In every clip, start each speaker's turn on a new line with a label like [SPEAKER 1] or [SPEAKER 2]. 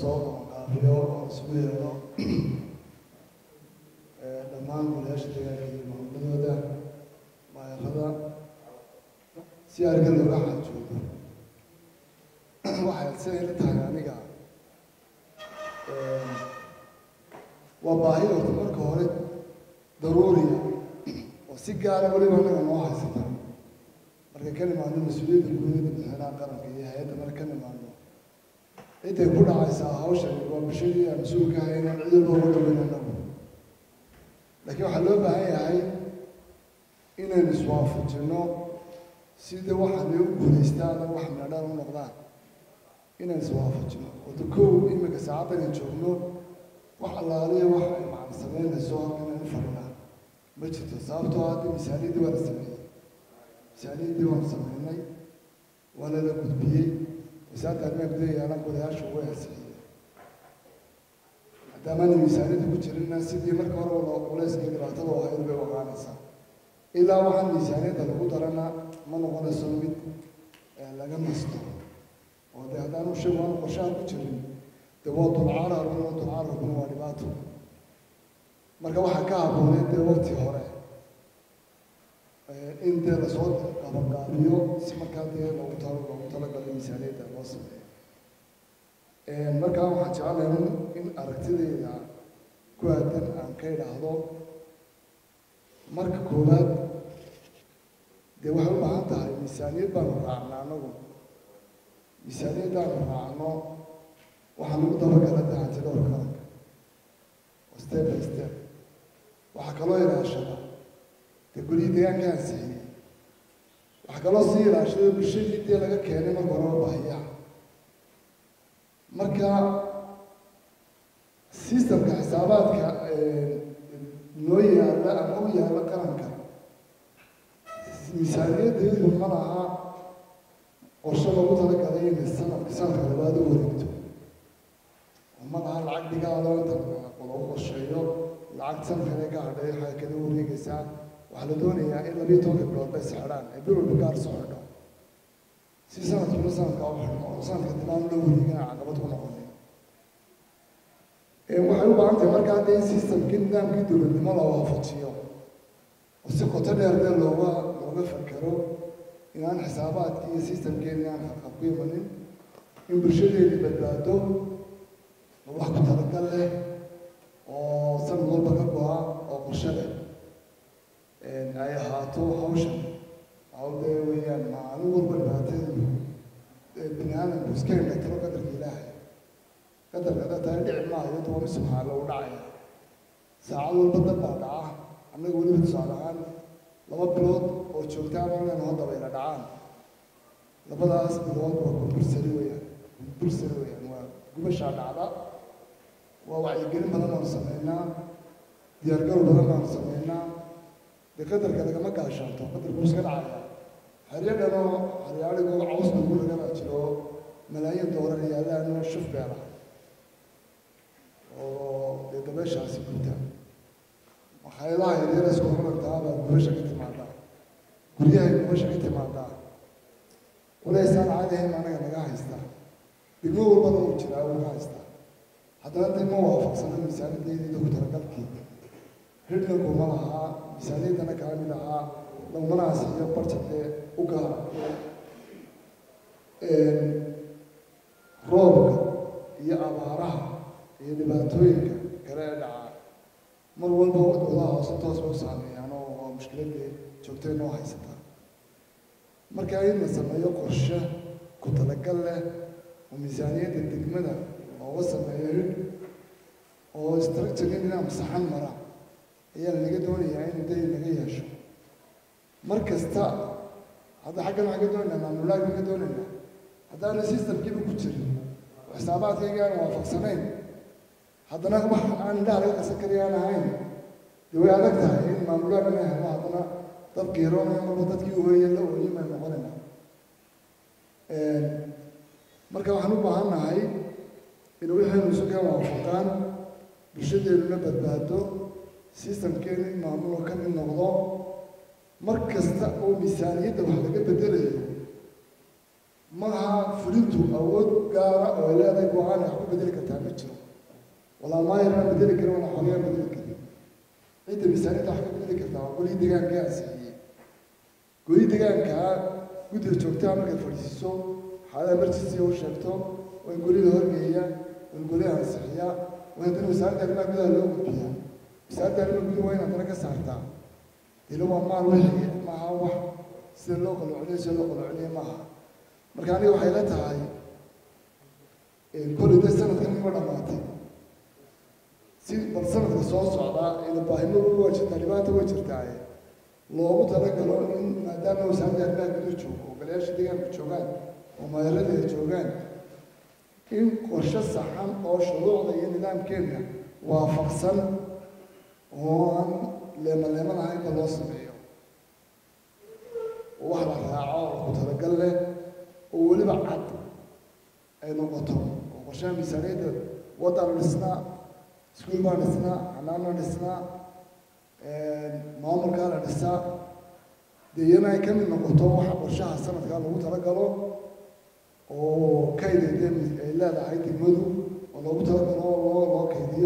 [SPEAKER 1] lasoo qabanqaabiyo oo isugu yeedho dhammaan golayaasha deegaanka iyo maamulladooda maayarada si ariga looga xaajoodo waxay siday la tahay aniga waa baahi horta marka hore daruuriya oo si gaara weliba anaga noo haysata marka ka nimaadno mas-uuliyadda guudada madaxweynaha qaranka iyo hay-adda marka ka nimaadno ciday ku dhacaysaa hawshan waa bulshadii aan mas-uulka haynaan cid walba uga dhaweyn anagu laakiin waxaa loo baahan yahay inaynu iswaafajino sida waxaanay u guulaystaan oo wax meedhaan u noqdaan inaan iswaafajino wada kow imika saacaddan ay joogno wax allaaliya wax ay macna samaynayso halkan aynu fadhinaa ma jirto sababtoo hadda misaaniyaddii waa la sameeyey misaaniyaddii waanu sameynay waana la gudbiyey wasaaradda arrimaha gudaha yaalan godayaashu way ansixiyeen maadaamaana miisaaniyadda ku jirina sidii marka hore wala culayskii dhibaatada oo ahayd bay waqaanaysaa ilaa waxaan miisaaniyadda lagu darana ma noqonayso mid laga nasto oo dee haddaanu sheeg waanu qorshaha ku jirin dee waa dulcaararun oo dulcaararkuna waa dhibaato marka waxaa ka habbooneed dee waqti hore in dee lasoo qabanqaabiyo si markaa dee loogu talo loogu talagalo miisaaniyadda loo sameeyo markaa waxaan jeclahay in aragtidayda ku aadan aan ka idhaahdo marka koowaad dee waxay u baahan tahay miisaaniyad baanu raacna anagu miisaaniyaddaanu raacno waxaa lagu dabagala dahanti dhowr qaranka oo step by step waxaa kaloo ilaashada dee guryihii deegaanka ansixiyey waxaa kaloo sii ilaashada bulshadii dee laga keenay marka horeba baahiyaha marka systemka xisaabaadka noo yaalla ama u yaalla qaranka miisaaniyaddeedu ma laha qorshe loogu talagalay inay sanadka sanadka labaad u wareegto oo ma laha lacag dhigaalo inta lagu qorsheeyo lacag sanadkane ka hadhay waxay kada wareegaysaa waxaa la doonayaa in labiyo tobanka bilood bay sexdhaan ee bil walba gaar soo xidho si sanadkuna sanadka u xidhmo oo sanadka dilaan loo wareegana caqabad ku noqonin waxay u baahan tahay markaa dee in systemkii nidaamkii dowladnimo la waafajiyo oo si qoto dheer dee looga looga fakero inaan xisaabaadkii iyo systemkeeni aan xaqab ku imanin in bulshadeedii badbaado oo wax ku talagal leh oo sanad walba ka go-a oo qorshe leh ay ahaato hawshan hawdee weeyaan maalin walba dhibaateedu bini aadamku iska hindhatiro qadarka ilaahay qadarka dataay dhici maayo toban subxaan lagu dhacaya saacad walba dab baa dhaca annaga weliba tusaale ahaan laba bilood oo joogtaan inaynu hadda bayna dhacaan labadaas bilood waa kumbursari weeyaan kumbursari weeyaan waa gubashaa dhacda waa wacyigelin badan baanu sameynaa diyaargarow badan baanu sameynaa dee qadarka lagama gaashaanto qadarku iska dhacaya xeryo dhanoo xeryaadhigoo caws lagu ragabaa jiro malaayiin doolar yaallaanoo shuf beela oo dee dabeeshaasi guta makhaayadaha yaryar isku horantaa baa gubasha ka timaadaa guryahay gubasha ka timaadaa walaysaan caadahayn anaga naga haysta degmo walbana uu jiraa uu ka haystaa haddana dee ma waafaqsana miisaaniyaddeedii ku talagalkii ridna kuma lahaa miisaaniyaddana kala mid ahaa lagumana asiiyo barjadee u gaara roobka iyo abaaraha iyo dhibaatooyinka kale ee dhacaa mar walba wadoodaha hoose toos bay u saameeyaan oo waa mushkiladii joogtay noo haysataa marka in la sameeyo qorshe ku talagal leh oo miisaaniyadda degmada looga sameeyo ridh oo structureka nidaam saxan mara ayaa lanaga doonayaa inuu day naga yeesho mar kasta hadda xaggan waxaan ka doonaynaa maamulaad ka doonaynaa haddaana systemkiiba ku jirin oo xisaabaadkayga aan waafaqsanayn haddana wax aan indhaha laga qasan kari aan ahayn dee way adag tahay in maamulaad ina helo haddana dad qiiroonaya marba dadkii uweeye la ooyin baan noqonaynaa marka waxaan u baahan nahay in waxaynu isu ka waafaqaan bulshadeennuna badbaado systemkeenu in maamulo ka mid noqdo mar kasta oo miisaaniyadda wax laga bedelayo maaha fulintu awood gaara oo ay leedahay go-aan wax ku bedeli kartaa ma jiro walaa maayarna bedeli karin walaa xogeya bedeli karin cidda miisaaniyadda wax ka bedeli kartaa waa golihii deegaanka ansixiyey golihii deegaankaa guddiga joogtaha markay fadhiisiiso xaalada emergency u sheegto waa in golihii la horgeeya waa in golihii ansixiya waa in wasaaradda arrimaha gudaha loo gudbiyaa wasaaradda arrimaha gudaha waa in haddana ka saartaa dilo waa maal wixii maaha wax sida loo qalocoliyo sida loo qalocoliyo maaha marka aniga waxay la tahay kolay de sanadkan ima dhamaatay si bal sanadka soo socdaa ila baahimo waa jirtaa dhibaata way jirtaaye loogu talagalo in maadaama wasaaradda arrimaha gudaha joogo oo golayaasha deegaanka joogaan oo maayarada ay joogaan in qorshe saxan oo shuruucda iyo nidaamkeenna waafaqsan oo aan leemaleeman ahaynka loo sameeyo oo wax la raaco oo ku talagal leh oo weliba cad ay noqoto oo qorshaha miisaaniyadda waddaan dhisnaa iskuul baan dhisnaa xanaana dhisnaa maamulkaa la dhisaa dee iyana ay ka mid noqoto waxa qorshaha sanadkaa lagu talagalo oo kaydayde ay leedahay degmadu oo loogu talagalo loo loo kaydiyo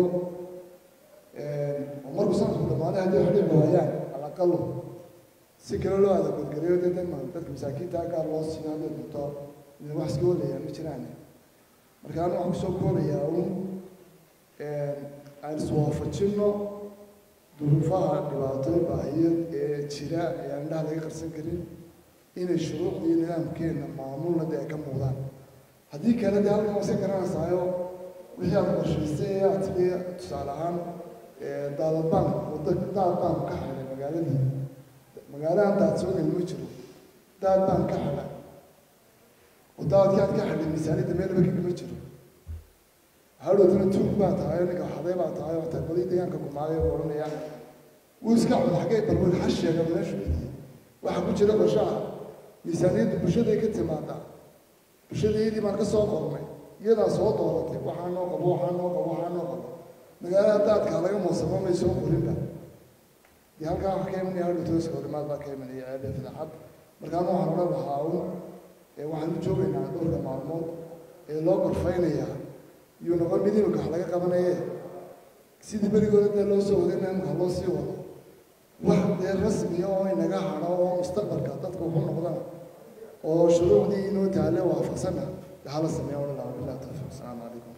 [SPEAKER 1] oo markuu sanadku dhamaaday haddii wax dhici waayaan alaqalo si kale loo adagodgariyo de dema dadka masaakiinta gaar loo siiyo hadday dunto wax iska walayaa ma jiraan marka anu waxaan kusoo koobayaa un aan iswaafajino duruufaha dhibaato baahiyeed ee jira ee aan indhaha laga qarsan karin inay shuruucda iyo nidaamkeenna maamulna dee ay ka muuqdaan haddii kale dee halkan wase garanaysaayo wixii aad qorshaysay ee aad tidhi tusaale ahaan daadadbaan wadda daad baan ka xidhay magaaladii magaalahan daad soo geli ma jiro daad baan ka xidhay oo daadkii aad ka xidhay miisaaniyadda meelba kaga ma jiro hadhowtana tuug baa tahay ninka xaday baa tahay oo taqbalii deegaanka kumaaday oo odhanayaan wuu iska cod xaggee balwel ha sheega meeshu geliyey waxaa ku jira qorshaha miisaaniyadda bulshaday ka timaadaa bulshadayadii baan ka soo qornay iyadaa soo dooratay waxaa noo qabo waxaa noo qabo waxaa noo qabo magaalada daadkaa laga moosamo may soo qorinba dee halkaa wax ka imanaya hadhowtooska horimaad baa ka imanaya ceebe fidacad markaana waxaan odhan lahaa un waxaan u joogaynaa dhowrka maalmood ee loo qorfaynayaa iyuu noqon mid imika wax laga qabanaye sidii berigooda dee loo soo waday imika loo sii wado wax dee rasmiya oo inaga hadho oo mustaqbalka dadka wuxu noqdana oo shuruucdii inoo taale waafaqsana dee hala sameeya odhan lahaa billahi tawfiiq asalaamu calaykum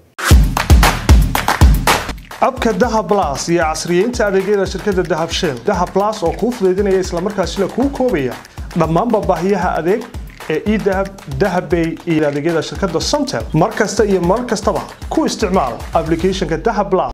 [SPEAKER 2] abka dahab blas iyo casriyeynta adeegyada shirkadda dahab shell dahab blas oo kuu fudaydinaya islamarkaasina kuu koobaya dhammaanba baahiyaha adeeg ee edahab dahabbay iyo adeegyada shirkadda somtel mar kasta iyo mar kastaba ku isticmaal applicationka dahab blas